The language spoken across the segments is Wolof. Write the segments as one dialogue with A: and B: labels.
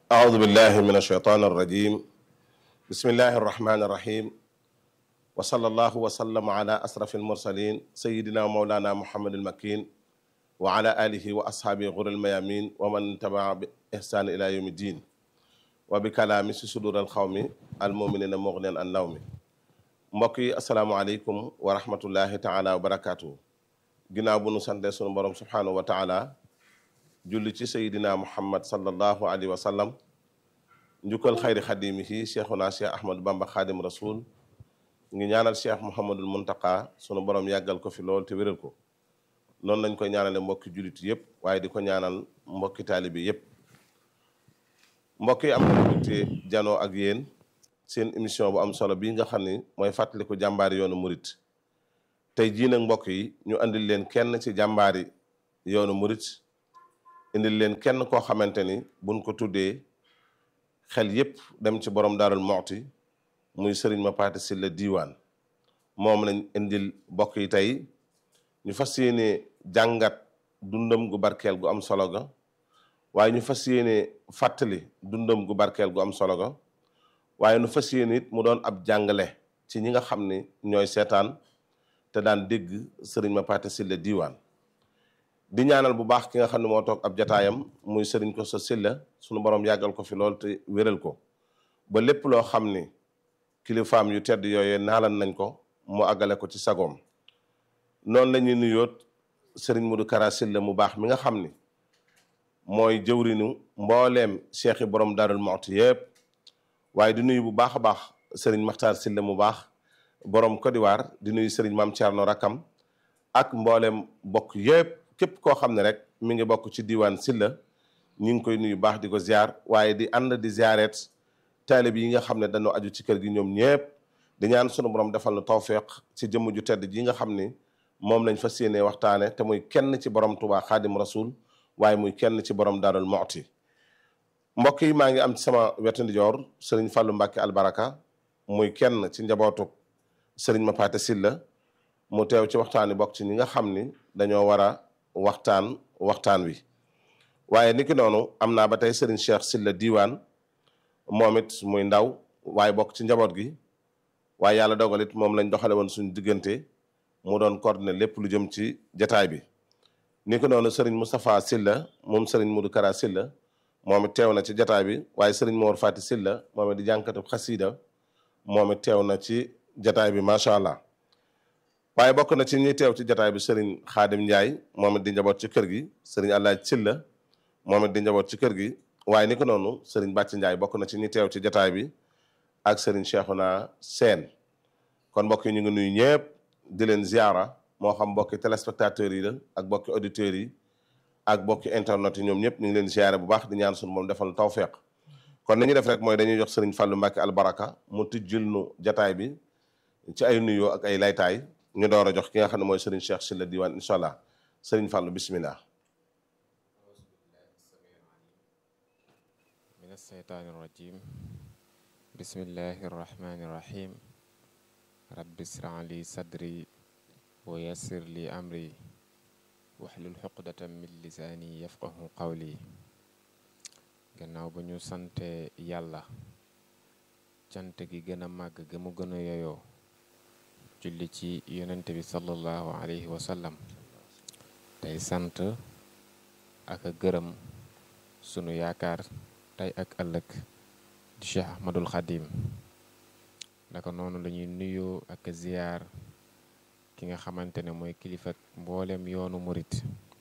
A: أعوذ بالله من الشيطان الرجيم بسم الله الرحمن الرحيم وصلى الله وسلم على أسرف المرسلين سيدنا مولانا محمد المكين وعلى آله وأصحابه غر الميامين ومن تبع بإحسان إلى يوم الدين وبكلام صدور القوم المؤمنين مغنيا عن نوم mbokk yi asalaamaaleykum wa rahmatullahi taala wa barakaatu ginnaaw bu nu sante sunu borom subhanahu wa taala julli ci sayidina muhammad sallallahu alayhi wa sallam njukkal xayri xadimihi cheikhuna cheikh ahmadou bamba xaadim rasul ngi ñaanal cheikh mouhamadul muntaka sunu borom yàggal ko fi lool te wéral ko noonu lañ koy ñaanale mbokki jullit yépp waaye di ko ñaanal mbokki taalibi yépp mbokk yi am na mbégte janoo ak yéen seen émission bu am solo bii nga xam ni mooy fàttaliku jàmbaari yoonu murit tey jii nag mbokk yi ñu andil leen kenn ci jàmbaari yoonu murit indil leen kenn koo xamante ni buñ ko tuddee xel yépp dem ci borom daarul moxti muy sëriñ ma paate si la diiwaan moom lañ indil mbokk yi tey ñu fas yéene jàngat dundam gu barkeel gu am solo ga waaye ñu fas yéene fàttali dundam gu barkeel gu am solo ga waaye nu fas yéene it mu doon ab jàngale ci ñi nga xam ni ñooy seetaan te daan dégg sëriñ ma paate silla diiwaan di ñaanal bu baax ki nga xam ne moo toog ab jataayam muy sëriñ ko sa silla sunu borom yàggal ko fi lool te wéral ko ba lépp loo xam ni kilifaam yu tedd yooyee naalan nañ ko mu àggale ko ci sagoom noonu la ñuy nuyoot sëriñ Mudu Kara silla mu baax mi nga xam ni mooy jëwrinu mbooleem cheikh yi borom Daarul Muxti yépp waaye di nuyu bu baax a baax sëriñ Maxtaar Silla mu baax borom Côte d'Ivoire di nuyu sëriñ Maam Thierno Rakam ak mboolem bokk yépp képp koo xam ne rek mi ngi bokk ci diwaan Silla ñu ngi koy nuyu baax di ko ziar waaye di ànd di ziaret taalib yi nga xam ne dañoo aju ci kër gi ñoom ñépp di ñaan sunu borom defal na tawféex ci jëmm ju tedd ji nga xam ni moom lañ fas yéenee waxtaane te muy kenn ci borom Tuubaa Xaadim Rasul waaye muy kenn ci borom Daarul Muxti mbokk yi maa ngi am ci sama wetu ndijoor sëriñ Fallou Mbacke albaraka muy kenn ci njabootu sëriñ Mapaate Silla mu teew ci waxtaan wi bokk ci ñi nga xam ni dañoo war a waxtaan waxtaan wi waaye niki noonu am naa ba tey sëriñ Cheikh Silla diiwaan moom it muy ndaw waaye bokk ci njaboot gi waaye yàlla dogal it moom lañ doxale woon suñu diggante mu doon coordonné lépp lu jëm ci jataay bi niki noonu sëriñ Moustapha Silla moom sëriñ Modou Kara Silla moom it teew na ci jataay bi waaye sëriñ Mor Fati Silla moom it di jànkatu xasiida moom it teew na ci jataay bi macha allah waaye bokk na ci ñi teew ci jataay bi sëriñ Xaadim Njaay moom it di njaboot ci kër gi sëriñ Allaaj Silla moom it di njaboot ci kër gi waaye ni ko noonu sëriñ Bàcc Njaay bokk na ci ñi teew ci jataay bi ak sëriñ Cheikhouna Seen kon mbokk yi ñu ngi nuyu ñëpp di leen ziara moo xam mbokki téléspectateurs yi la ak mbokki auditeurs yi ak bokki internet yi ñoom ñëpp ñu ngi leen ziare bu baax di ñaan suñu moom defal tawféq kon li ñu def rek mooy dañuy jox sëriñ Fallou Mbacke albaraka mu tijjil nu jataay bi ci ay nuyoo ak ay laytaay ñu door a jox ki nga xam ne mooy sëriñ Cheikh Silla Diwane incha allah sëriñ Fallou bismillah
B: min alsheytaani irrajim bismillahi irrahmani irrahim rabbi israh li sadri wa yassir li amri waxlul xuqdatam min lisaani yafqahu qawli gannaaw ba ñu sante yàlla cant gi gën a màgg ga mu gën a yoyoo julli ci yonente bi sallallahu alayhi wa sallam tey sant ak a gërëm sunu yaakaar tey ak ëllëg di cheikh ahmadul xadim naka noonu lañuy nuyoo ak ziyaar ki nga xamante ne mooy kilifa mboolem yoonu murit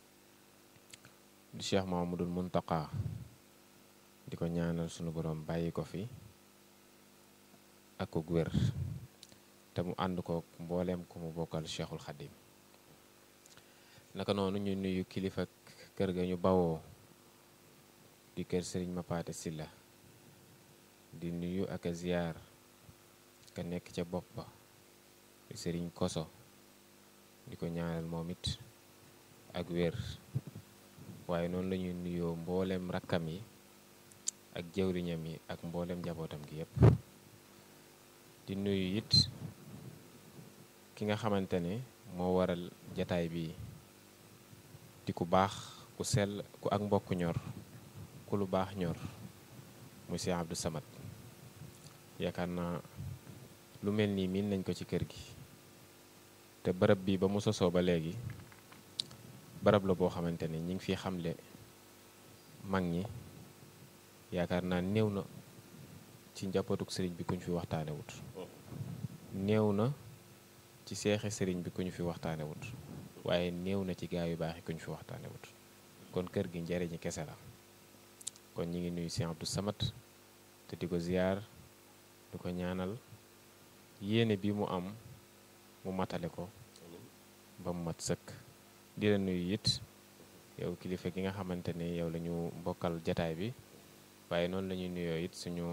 B: di cheikh mahamadul muntaka di ko ñaanal sunu borom bàyyi ko fi ak ko wér te mu ànd ko mboolem ku mu bokkal cheikhul xadim naka noonu ñu nuyu kilifa kër ga ñu bawoo di kër sëriñ Mapaate Silla di nuyu ak a ziyaar ka nekk ca bopp ba di sëriñ koso di ko ñaanal moom it ak wér waaye noonu lañuy nuyoo mboolem rakkam yi ak jëwriñam yi ak mboolem njabootam gi yépp di nuyu it ki nga xamante ne moo waral jataay bi di ku baax ku sell ku ak mbokk ñor ku lu baax ñor muy Cheikh Abdou Samad yaakaar naa lu mel nii miin nañ ko ci kër gi te barab bi ba mu sosoo ba léegi barab la boo xamante ne ñi ngi fi xamle mag ñi yaakaar naa néew na ci njabootuk sëriñ bi ku ñu fi waxtaane wut néew na ci seexe sëriñ bi ku ñu fi waxtaane wut waaye néew na ci gaa yu baax yi ku ñu fi waxtaane wut kon kër gi njariñi kese la kon ñi ngi nuyu Cheikh Abdou Samad te di ko ziyaar di ko ñaanal yéene bi mu am mu matale ko ba mu mat sëkk di la nuyu it yow kilifa gi nga xamante ne yow la ñu bokkal jataay bi waaye noonu la ñuy nuyoo it suñu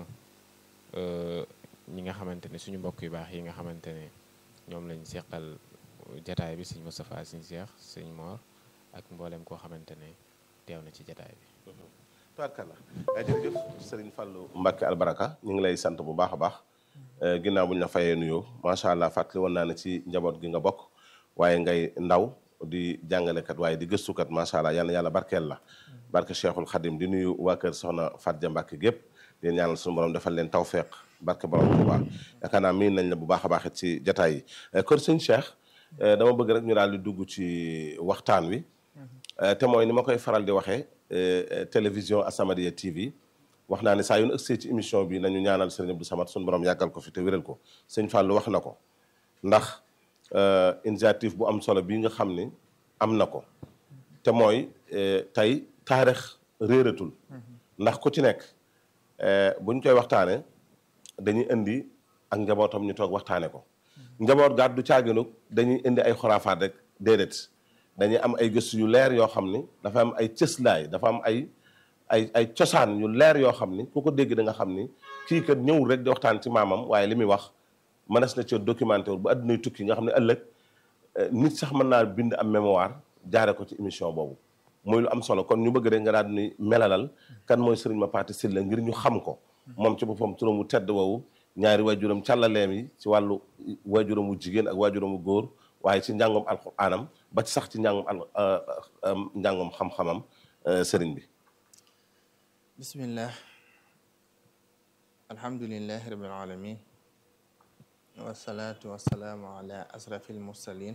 B: ñi nga xamante ne suñu mbokk yu baax yi nga xamante ne ñoom lañ seqal jataay bi sëñ Moustapha sëñ Cheikh sëñ Mor ak mboolem koo xamante ne teew na ci jataay bi
A: tubaarkalla jërëjëf sëriñ Fallou Mbacke albaraka ñu ngi lay sant bu baax a baax ginnaaw bu ñu la fayee nuyoo macha allah fàttali woon naa ne ci njaboot gi nga bokk waaye ngay ndaw di jàngalekat waaye di gëstukat macha allah yal na yàlla barkeel la barke Cheikhul Khadim di nuyu waa kër Soxna Fatja Mbacke gépp di ñaanal suñu borom defal leen tawfeex barke borom bu baax yaakaar naa miin nañ la bu baax a baax it ci jataay yi kër sëñ Cheikh dama bëgg rek ñu daal di dugg ci waxtaan wi te mooy ni ma koy faral di waxee télévision As-Samadiyya TV wax naa ne saa yu nu ëgsee ci émission bi nañu ñaanal sëriñ Abdou Samad suñu borom yàggal ko fi te wéral ko sëñ Fallou wax na ko ndax initiative bu am solo bii nga xam ni am na ko te mooy tey taarix réeratul ndax ku ci nekk buñ koy waxtaane dañuy indi ak njabootam ñu toog waxtaane ko njaboot gaat du caaginu dañuy indi ay xoraafaat rek déedéet dañuy am ay gëstu yu leer yoo xam ni dafa am ay cëslaay dafa am ay ay ay cosaan yu leer yoo xam ni ku ko dégg da nga xam ni kii kat ñëwul rek di waxtaan ci maamam waaye li muy wax mënees na ci documenté wu ba addunay tukki nga xam ne ëllëg nit sax mën naa bind am mémoire jaare ko ci émission boobu muy lu am solo kon ñu bëgg rek nga daal di melalal kan mooy sëriñ Mapaté Sylla ngir ñu xam ko moom ci boppam turam wu tedd woowu ñaari waajuram càllaleem yi ci wàllu waajuram wu jigéen ak waajuram wu góor waaye ci njàngom alxuraanam ba ci sax ci njàngom al njàngom xam-xamam sëriñ bi
C: bismillah alhamdulilahi rabbil alamin wasalaatu wasalaamu ala asrafi almursalin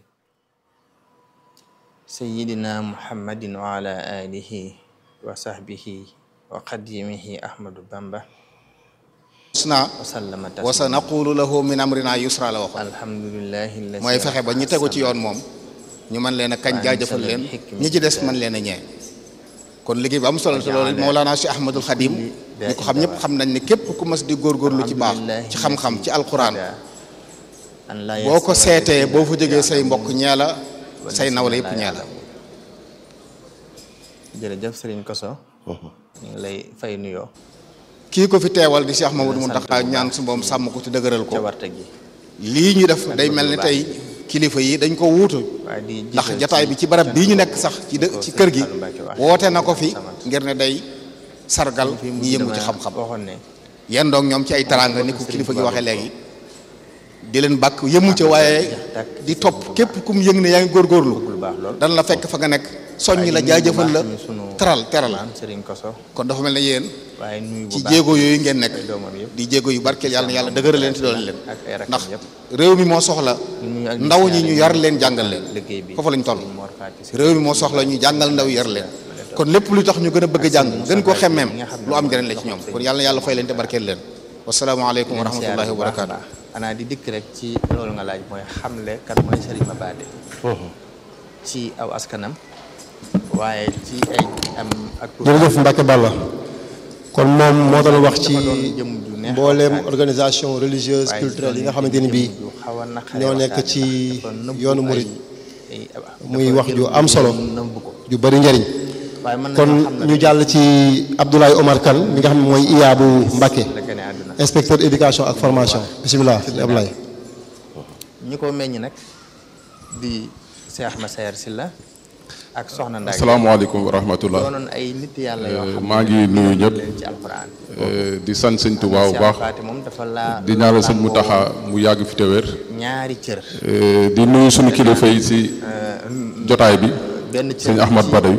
C: sayidina muhammadin wa ala alihi wa sahbihi wa qadimihi ahmadu bamba
D: usna
C: wasallama
D: wa sa naqulu lahu min amrina yusra la waxoon
C: alhamdulilahi
D: mooy fexe ba ñi tegu ci yoon moom ñu mën leen a kañ jaajëfal leen ñi ci des mën leen a ñee kon liggéey bi am solo te loolu Mawlana Cheikh Ahmadul Khadim ñi ko xam ñëpp xam nañ ne képp ku mas di góorgóorlu ci baax ci xam-xam ci alquran boo ko seetee boo fa jógee say mbokk ñee la say nawle yëpp ñee la
C: jërëjëf Serigne Koso ñu ngi lay fay nuyoo
D: kii ko fi teewal di Cheikh Mamadou Mountakha ñaan su moom sàmm ko te dëgëral ko
C: ca warte gi
D: lii ñu def day mel ni tey kilifa yi dañ ko wuutu
C: waaye di
D: ndax jataay bi ci barab bii ñu nekk sax ci dë ci kër gi woote na ko fi ngir ne day sargal ñi yëngu ci xam-xam
C: waxoon ne
D: yenn doog ñoom ci ay taranga ni ko kilifa gi waxee léegi di leen bàkk yëmu ca waaye di topp képp kum yëng ne yaa ngi góorgóorlu
C: lu baax lool
D: dan la fekk fa nga nekk soññ la jaajëfal la teral teral
C: maam Serigne Koso
D: kon dafa mel ne yéen
C: waaye nuyu bu
D: ci
C: baax
D: jéego yooyu ngeen nekk
C: ay doomam yëpp
D: di jéego yu barkeel yàlla na yàlla dëgëral leen te doole leen
C: ak ay rakkam
D: ndax
C: yëpp
D: réew mi moo soxla
C: nuyu ak
D: ndaw ñi ñu
C: siyaare
D: yar leen jàngal leen
C: liggéey bi
D: foofu lañ toll
C: Serigne Mor Fati Sylla
D: réew mi moo soxla ñu jàngal ndaw yi yar leen kon lépp lu tax ñu gën a bëgg a jàng gën koo xemmeem lu am njëriñ la ci ñoom kon yàlla na yàlla fay leen te barkeel leen wasalaamaaleykum wa rahmatullahi wa barakaatu
C: xanaa di dikk rek ci loolu nga laaj mooy xamle kat mooy Serigne Mapaté ci aw askanam waaye ci ay am ak
E: jërëjëf Mbacke Balla kon moom moo doon wax ci
C: dafa doon jëm ju neex
E: mbooleem
C: waxtaan.
E: organisation religieuse
C: waaye
E: culturelle yi
C: doon
E: nga xamante ni bii
C: jëm ju xaw a naqaree
E: ñoo nekk
C: waxtaane
E: ci
C: ndax dafa nëbbu
E: yoonu
C: ay-
E: murid
C: ay-
E: muy
C: dafa
E: wax
C: jël
E: ju am solo
C: nëbbu ko
E: ju bari njëriñ
C: waaye mën
E: kon
C: nañoo xam ne
E: ñu jàll ci Abdoulaye Omar Kane mi nga xam ne mooy IA bu Mbacke
C: la gane àdduna
E: inspecteur éducation ak formation bisimilah sëñ Abdoulaye
C: ñi ko meññ nag di Cheikh Massaer Sylla ak Soxna Ndak
F: asalaamaaleykum wa rahmatullah
C: doonoon ay nit yàlla yoo xam ne
F: maa ngi nuyu ñëpp
C: leen ci alquran
F: Euh, di sant sëñ Tuubaa bu
C: Cheikh
F: baax
C: Faty moom dafa laa
F: di ñaanal sëñ
C: làmboo
F: Mutaxa mu yàgg fi te wér
C: ñaari cër
F: Euh, di nuyu suñu kilifa yi si jotaay bi
C: benn cër
F: sëñ Ahmad
C: ci
F: Badawi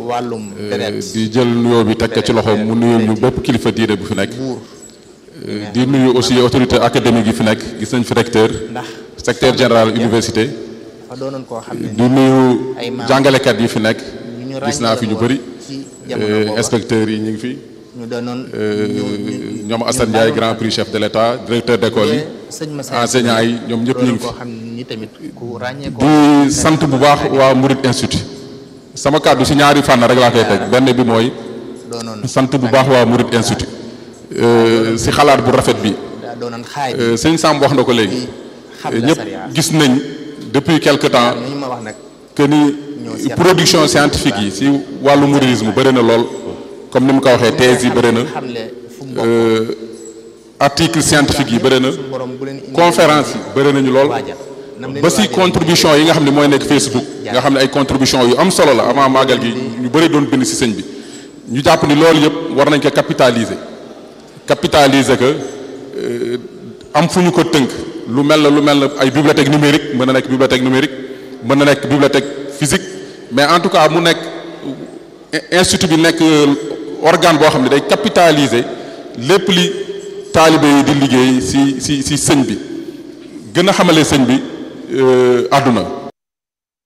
C: wàllum deret
F: di jël nuyoo bi teg ko ci loxoom mu nuyu ñu bépp kilifa diine bu fi nekk
C: buur
F: di nuyu aussi autorité académique yi fi nekk gis nañ fi recteur
C: ndax
F: secrétaire général université
C: dafa doonoon koo xam ne
F: di nuyu
C: ay maam
F: jàngalekat yi fi nekk
C: ñu ñu
F: gis naa fi ñu
C: ràññee
F: bëri
C: ci jamono booba
F: inspecteurs yi ñu ngi fi
C: ñu doonoon ñu ñu
F: ñoom Assane Ndiaye grand prix chef de l'État directeur d'école yi
C: sëñ Massa
F: enseignants yi ñoom ñëpp ñu ngi
C: koo
F: fi
C: xam ni tamit ku ràññee ko
F: di sant bu baax waa Murid Institute sama kàddu si ñaari fànn rek laa koy teg benn bi mooy
C: doonoon
F: sant bu baax waa Murid Institute si xalaat bu rafet bi
C: daa doonoon xaay bi
F: Euh, sëñ Samb wax na ko léegi
C: xam la
F: ñëpp
C: sariya
F: gis nañ depuis quelque temps
C: ñu ma wax nag
F: que ni
C: seet.
F: production scientifique yi si wàllu mouridisme bëri na lool comme ni mu ko waxee thèse yi bëri na
C: xamle fu mu bokk
F: euh, article scientifique yi bëri na
C: suñu borom bu leen indi
F: conférence yi bëri nañu lool
C: waajal nam leen
F: ba si
C: waajal
F: contribution yi nga xam ne mooy nekk Facebook nga xam ne ay contribution yu am solo la avant màggal gi ñu bëri doon bind si sëñ bi ñu jàpp ni loolu yëpp war nañ ko capitaliser capitaliser que euh, am fu ñu ko tënk lu mel na lu mel na ay bibliothèque numérique mën na nekk bibliothèque numérique mën na nekk bibliothèque physique mais en tout cas mu nekk institut bi nekk organe boo xam ne day capitaliser lépp li taalibe yi di liggéey si si si sëñ bi gën a xamale sëñ bi àdduna